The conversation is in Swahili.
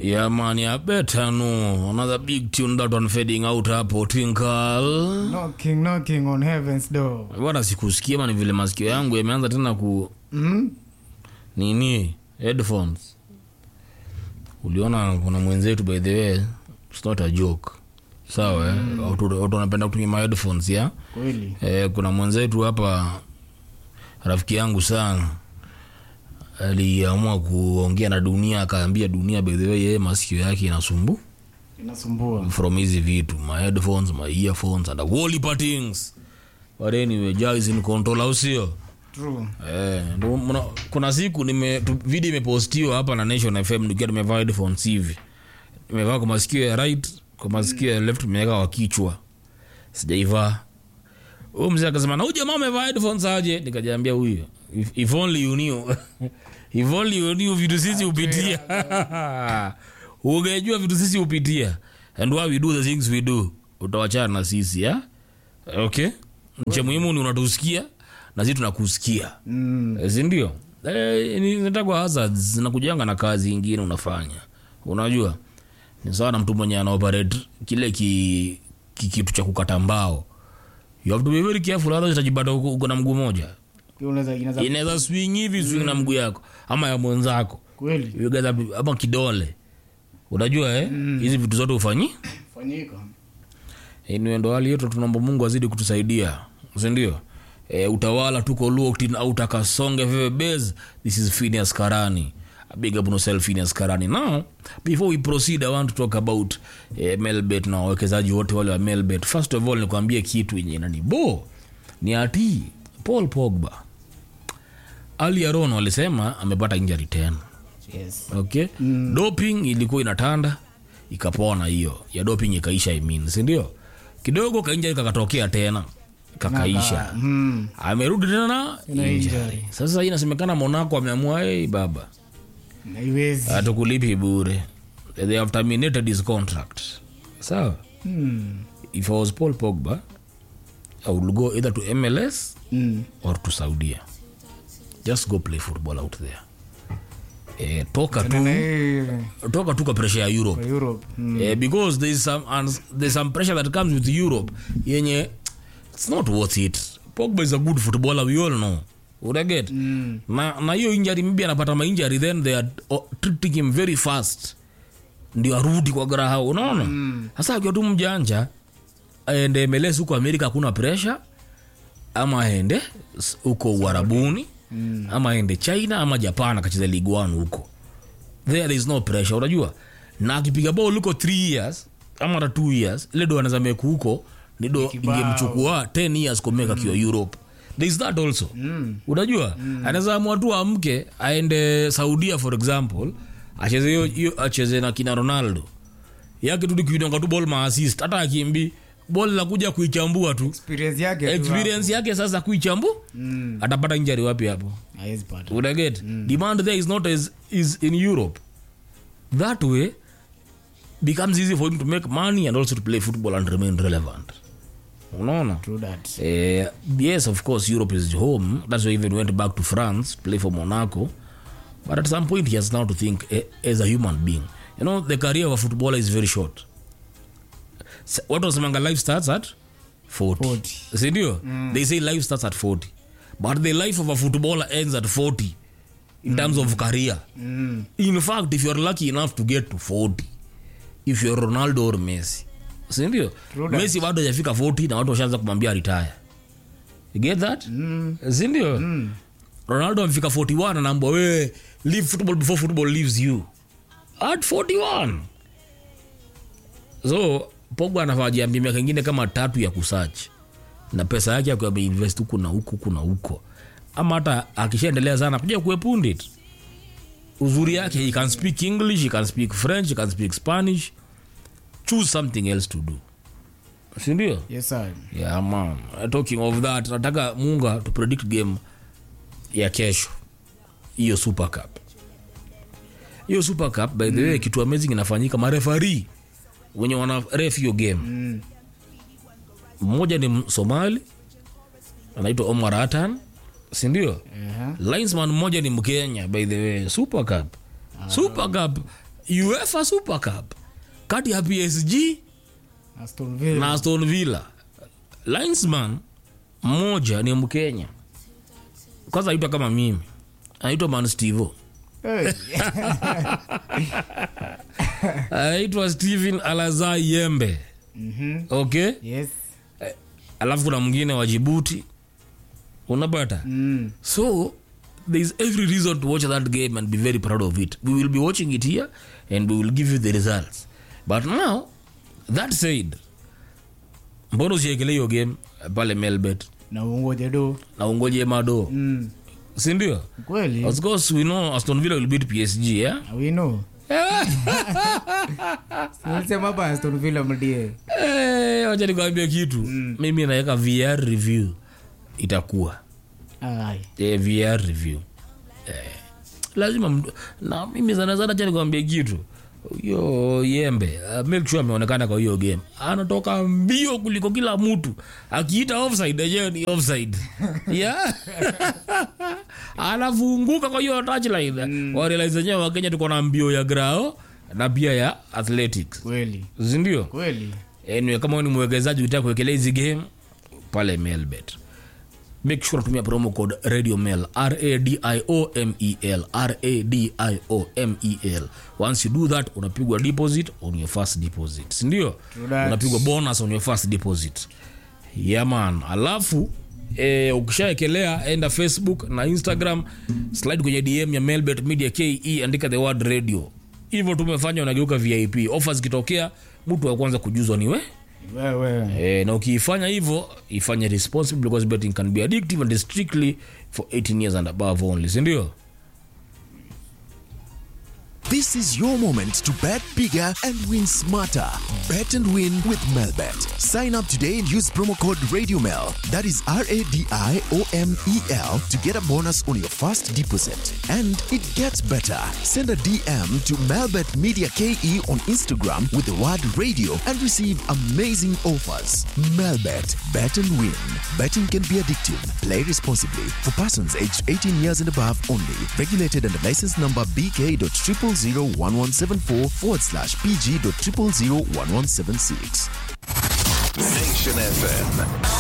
Yeah, man, yeah, better no. Another big tune that one fading out hapo Twinkle. knocking knocking on heaven's door Bwana sikusikia man vile masikio yangu yameanza tena ku mm? nini headphones. Uliona kuna mwenzetu by the way, it's not a joke. Sawa, eh? Watu watu wanapenda kutumia ma headphones ya. kweli Eh, kuna mwenzetu hapa rafiki yangu sana aliamua kuongea na dunia akaambia dunia by the way yeye masikio yake inasumbu inasumbua from hizi vitu my headphones my earphones and all heap things but anyway Jah is in control au sio true eh ndo mna- kuna siku nime tu- video imepostiwa hapa na Nation FM nikiwa nimevaa headphones hivi nimevaa kwa masikio ya right kwa masikio ya left nimeweka kwa kichwa sijaivaa huyu mzee akasema na huyu jamaa amevaa headphones aje nikajiambia huyu if, if only you knew if only you knew vitu sisi hupitia ungejua vitu sisi hupitia and why we do the things we do utawachana na sisi ya okay cha muhimu ni unatusikia na sisi tunakusikia mm. Eh, si ndio Eh, ni- inatakwa hazards zinakujanga na kazi ingine unafanya unajua ni sawa na mtu mwenye anaoperate kile ki, ki, kitu cha kukata mbao you have to be very careful otherwise utajipata uko uko na mguu moja Pia unaweza inaweza inaweza swing hivi swing na mguu yako ama ya mwenzako kweli You guys have- ama kidole unajua eh hizi vitu zote ufanyi fanyika Anyway, ndo hali yetu tunaomba mungu azidi kutusaidia sindio e, utawala tuko locked au takasonge veve base this is Phineas karani A big up on yourself Phineas karani now before we proceed i want to talk about eh, melbet na wawekezaji wote wale wa melbet first of all nikwambie kitu yenye nanibo ni ati paul pogba ali aron walisema amepata injury tena yes okay mm. doping ilikuwa inatanda ikapona hiyo ya doping ikaisha I mean, sindio kidogo kainjari kakatokea tena kakaisha mm. amerudi tena Tena injury. injury. sasa inasemekana monako ameamua hey, baba naiwezi hatukulipi bure they have terminated his contract sawa mm. if I was paul pogba i would go either to mls mm. or to saudia just go play football out there eh, toka Tena na tu hii toka tu kwa pressure ya europe kwa Europe mm. Eh, because there's some and there's some pressure that comes with Europe yenye it's not worth it. Pogba is a good footballer we all know. Unaget? Mm. Na na hiyo injury maybe anapata ma injury then they are oh, treating him very fast. Ndio arudi kwa graha unaona? Sasa akiwa tu mjanja aende MLS huko Amerika hakuna pressure ama aende s- huko Uarabuni ama aende China ama Japan akacheza Ligue 1 huko there there is no pressure unajua na akipiga ball huko 3 years ama hata 2 years ile do anaweza meku huko ni do kibao. ingemchukua 10 years kumeka akiwa Europe there is that also Mm. unajua anaweza amua tu amke aende Saudia for example acheze hiyo hiyo acheze na kina Ronaldo yake tu ni kuidonga tu ball ma assist hata akimbi ball la kuja kuichambua tu experience yake tu experience yake sasa kuichambu Mm. atapata injury wapi hapo hapo. hawezi pata unaget demand there is not as is in europe that way becomes easy for him to make money and also to play football and remain relevant unaona true that Eh, yes of course europe is home that's why he even went back to france to play for monaco but at some point he has now to think eh, as a human being you know the career of a footballer is very short S- what was life starts at 40, 40. sindio they say life starts at 40 but the life of a footballer ends at 40 in terms of career mm. in fact if you're lucky enough to get to 40 if you're ronaldo or messi sindio True that. messi bado hajafika 40 na watu washaanza kumwambia retire you get that Mm. sindio Mm. ronaldo amefika 41 anaambwa wewe leave football before football leaves you at 41 so pogba anafaa jiambia miaka ingine kama tatu ya kusach na pesa yake akiwa ameinvest huku na huku huku na huko ama hata akishaendelea sana kuja kuepundit uzuri yake he can speak english he can speak french he can speak spanish choose something else to do sindio yes sir yeah man talking of that nataka munga to predict game ya kesho hiyo super cup hiyo super cup by the way kitu amazing inafanyika marefari wenye wana ref hiyo game mm. mmoja ni somali anaitwa omar atan sindio Aha. linesman mmoja ni mkenya by the way super cup super cup uefa super cup kati ya psg Aston Villa. na aston villa linesman mmoja ni mkenya kwanza aitwa kama mimi anaitwa man stevo Hey. anaitwa stephen alazai yembe Mhm. okay Yes. alafu kuna mwingine wa jibuti unapata Mm. so there is every reason to watch that game and be very proud of it we will be watching it here and we will give you the results but now that said mbona usiekele hiyo game eh, pale melbet na ungoje do na ungoje mado mm. sindio kweli of course we know aston villa will beat psg yeah? we know silisema hapa Aston Villa mdie Eh, wacha nikwambia kitu mimi naweka vr review itakuwa Ai. eh, vr review eh, lazima mtu- na mimi sana sana cha nikwambia kitu hiyo yembe uh, make sure ameonekana kwa hiyo game anatoka mbio kuliko kila mtu akiita offside yenyewe ni offside yeah anafunguka kwa hiyo touchline mm. warealize wenyewe wakenya tuko na mbio ya grao na pia ya athletics kweli sindio kweli anyway, kama wewe ni mwekezaji utaka kuwekelea hizi game pale mailbet make sure tumia promo code radio mail radiomel radiomel once you do that unapigwa deposit on your first deposit sindio True that. unapigwa bonus on your first deposit yaman alafu eh, ukishaekelea enda facebook na instagram slide kwenye dm ya mailbet media ke andika the word radio hivyo tumefanya unageuka vip ofa zikitokea mtu wa kwanza kujuzwa ni we wewe e, na ukiifanya hivyo ifanye responsible because betting can be addictive and is strictly for 18 years and above only sindio This is your moment to bet bigger and win smarter. Bet and win with Melbet. Sign up today and use promo code RadioMel. That is R A D I O M E L to get a bonus on your first deposit. And it gets better. Send a DM to Melbet Media KE on Instagram with the word radio and receive amazing offers. Melbet. Bet and win. Betting can be addictive. Play responsibly. For persons aged 18 years and above only. Regulated under license number BK.0001174 forward slash PG.0001176. Nation FM.